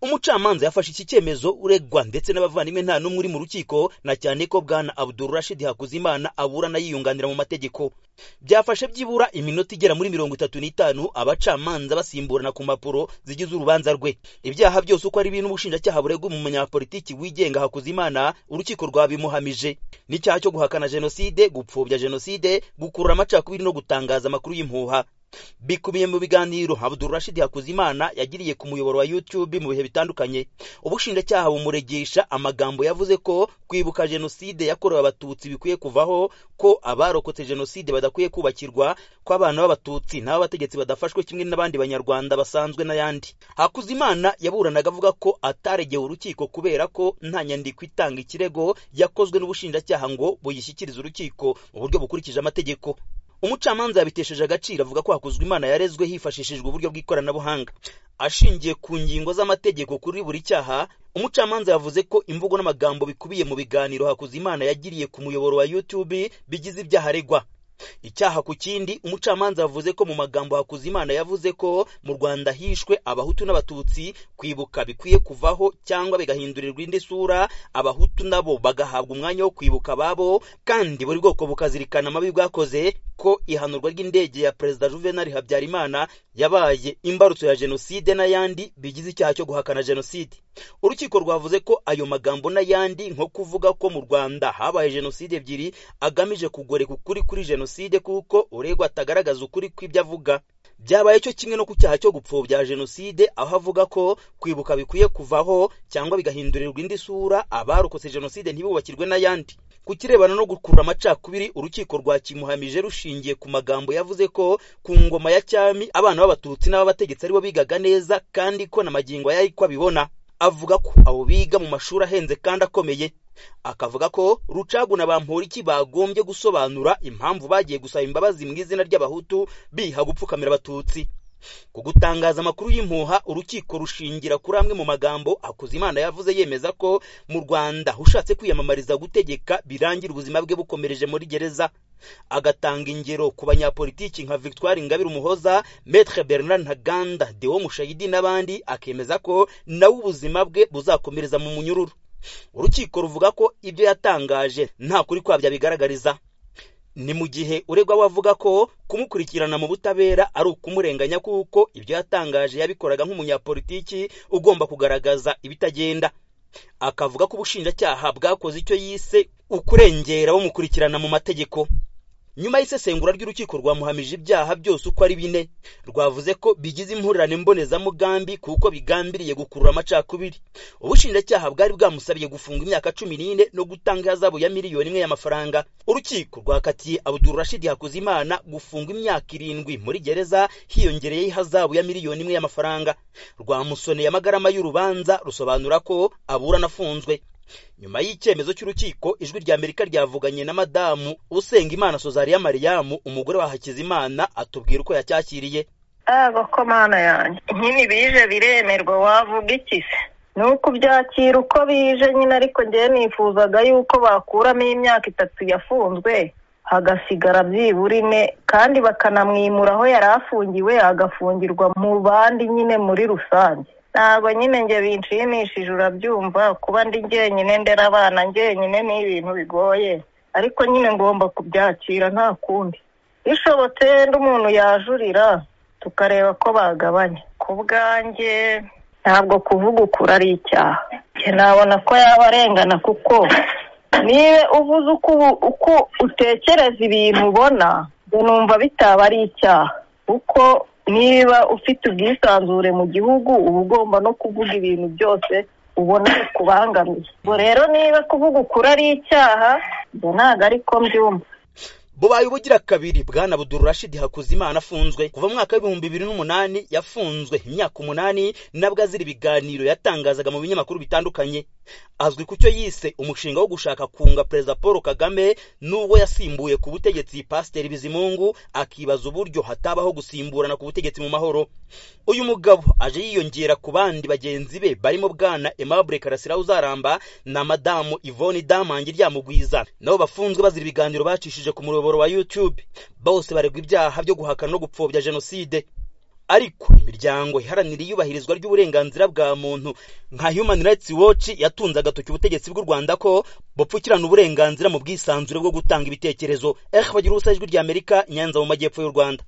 umucamanza yafashe iki cyemezo uregwa ndetse n'abavandimwe nta n'umwe uri mu rukiko na cyane ko bwana abdurashid hakuzimana aburana yiyunganira mu mategeko byafashe byibura iminota igera muri mirongo itatu n'itanu abacamanza basimburana ku mpapuro zigize urubanza rwe ibyaha byose uko ari bintu ubushinjacyaha buregwa mu munyapolitiki wigenga hakuzimana urukiko rwabimuhamije n'icyaha cyo guhakana jenoside gupfobya jenoside gukurura amacakubiri no gutangaza amakuru y'impuha bikubiye mu biganiro abdurashid hakuzimana yagiriye ku muyoboro wa youtube mu bihe bitandukanye ubushinjacyaha bumuregesha amagambo yavuze ko kwibuka jenoside yakorewe abatutsi bikwiye kuvaho ko abarokotse jenoside badakwiye kubakirwa ko abana b'abatutsi n'abategetsi badafashwe kimwe n'abandi banyarwanda basanzwe n'ayandi hakuzimana yaburanaga avuga ko ataregeye urukiko kubera ko nta nyandiko itanga ikirego yakozwe n'ubushinjacyaha ngo buyishyikirize urukiko mu buryo bukurikije amategeko umucamanza yabitesheje agaciro avuga ko hakozwe imana yarezwe hifashishijwe uburyo bw'ikoranabuhanga ashingiye ku ngingo z'amategeko kuri buri cyaha umucamanza yavuze ko imvugo n'amagambo bikubiye mu biganiro hakuzimana yagiriye ku muyoboro wa youtube bigize ibyaha aregwa icyaha ku kindi umucamanza yavuze ko mu magambo hakuzimana yavuze ko mu rwanda hishwe abahutu n'abatutsi kwibuka bikwiye kuvaho cyangwa bigahindurirwa indi sura abahutu nabo bagahabwa umwanya wo kwibuka ababo kandi buri bwoko bukazirikana amabi bwakoze ko ihanurwa ry'indege ya perezida juvenal habyarimana yabaye imbarutso ya jenoside n'ayandi bigize icyaha cyo guhakana jenoside urukiko rwavuze ko ayo magambo n'ayandi nko kuvuga ko mu rwanda habaye jenoside ebyiri agamije kugoreka ukuri kuri jenoside jenoside kuko uregwa atagaragaza ukuri kw'ibyo avuga byabaye cyo kimwe no ku cyaha cyo gupfobya jenoside aho avuga ko kwibuka bikwiye kuvaho cyangwa bigahindurirwa indi sura abarokotse jenoside ntibubakirwe n'ayandi ku kirebana no gukurura amacakubiri urukiko rwakimuhamije rushingiye ku magambo yavuze ko ku ngoma ya cyami abana b'abatutsi n'ababategetsi aribo bigaga neza kandi ko na magingo yari ko abibona avuga ko abo biga mu mashuri ahenze kandi akomeye akavuga ko rucagu na bamporiki bagombye gusobanura impamvu bagiye gusaba imbabazi mu izina ry'abahutu biha gupfukamira abatutsi ku gutangaza amakuru y'impuha urukiko rushingira kuri amwe mu magambo hakuzimana yavuze yemeza ko mu rwanda ushatse kwiyamamariza gutegeka birangira ubuzima bwe bukomereje muri gereza agatanga ingero ku banyapolitiki nka victoire ingabire umuhoza maître bernard ntaganda deo mushayidi n'abandi akemeza ko nawe ubuzima bwe buzakomereza mu munyururu urukiko ruvuga ko ibyo yatangaje nta kuri kwabyo bigaragariza ni mu gihe uregwa we avuga ko kumukurikirana mu butabera ari ukumurenganya kuko ibyo yatangaje yabikoraga nk'umunyapolitiki ugomba kugaragaza ibitagenda akavuga ko ubushinjacyaha bwakoze icyo yise ukurengera bamukurikirana mu mategeko nyuma y'isesengura ry'urukiko rwamuhamije ibyaha byose uko ari bine rwavuze ko bigize impurirane mbonezamugambi kuko bigambiriye gukurura amacakubiri ubushinjacyaha bwari bwamusabye gufunga imyaka cumi n'ine no gutanga ihazabu ya miliyoni imwe y'amafaranga urukiko rwakatiye abudurashidi hakuzimana gufunga imyaka irindwi muri gereza hiyongereyeho ihazabu ya miliyoni imwe y'amafaranga rwamusoneye amagarama y'urubanza rusobanura ko aburana afunzwe nyuma y'icyemezo cy'urukiko ijwi rya amerika ryavuganye na madamu usenga imana sozariya mariyamu umugore wa hakizimana atubwira uko yacyakiriye ko mana yanjye nyine bije biremerwa wavuga iki se ni ukubyakira uko bije nyine ariko ngewe nifuzaga yuko bakuramo imyaka itatu yafunzwe hagasigara byibura ine kandi bakanamwimura aho yari afungiwe agafungirwa mu bandi nyine muri rusange ntabwo nyine njye binshimishije urabyumva kuba ndi njyenyine ndera abana njyenyine ni ibintu bigoye ariko nyine ngomba kubyakira nta kundi bishobotse ndi umuntu yajurira tukareba ko bagabanya ku bwanjye ntabwo kuvuga ukuri ari icyaha nabona ko yaba arengana kuko niba uvuze uko utekereza ibintu ubona numva bitaba ari icyaha kuko niba ufite ubwisanzure mu gihugu uba ugomba no kuvuga ibintu byose ubona bikubangamiye ubwo rero niba kuvuga ukuri ari icyaha ibyo ntabwo ari ko mbyumva bubaye ubugira kabiri bwana budurashidi hakuzimana afunzwe kuva mwaka w'ibihumbi bibiri n'umunani yafunzwe imyaka umunani nabwo azira ibiganiro yatangazaga mu binyamakuru bitandukanye azwi ku cyo yise umushinga wo gushaka kunga perezida paul kagame n'ubwo yasimbuye ku butegetsi pasiteri bizimungu akibaza uburyo hatabaho gusimburana ku butegetsi mu mahoro uyu mugabo aje yiyongera ku bandi bagenzi be barimo bwana aimable karasira uzaramba na madamu yvonne damange ryamugwiza nabo bafunzwe bazira ibiganiro bacishije ku murongo wa youtube bose baregwa ibyaha byo guhakana no gupfobya jenoside ariko imiryango iharanira iyubahirizwa ry'uburenganzira bwa muntu nka human rights watch yatunze agatoki ubutegetsi bw'u rwanda ko bupfukirana uburenganzira mu bwisanzure bwo gutanga ibitekerezo ehe bagira ubusa ijwi ry'amerika nyanza mu majyepfo y'u rwanda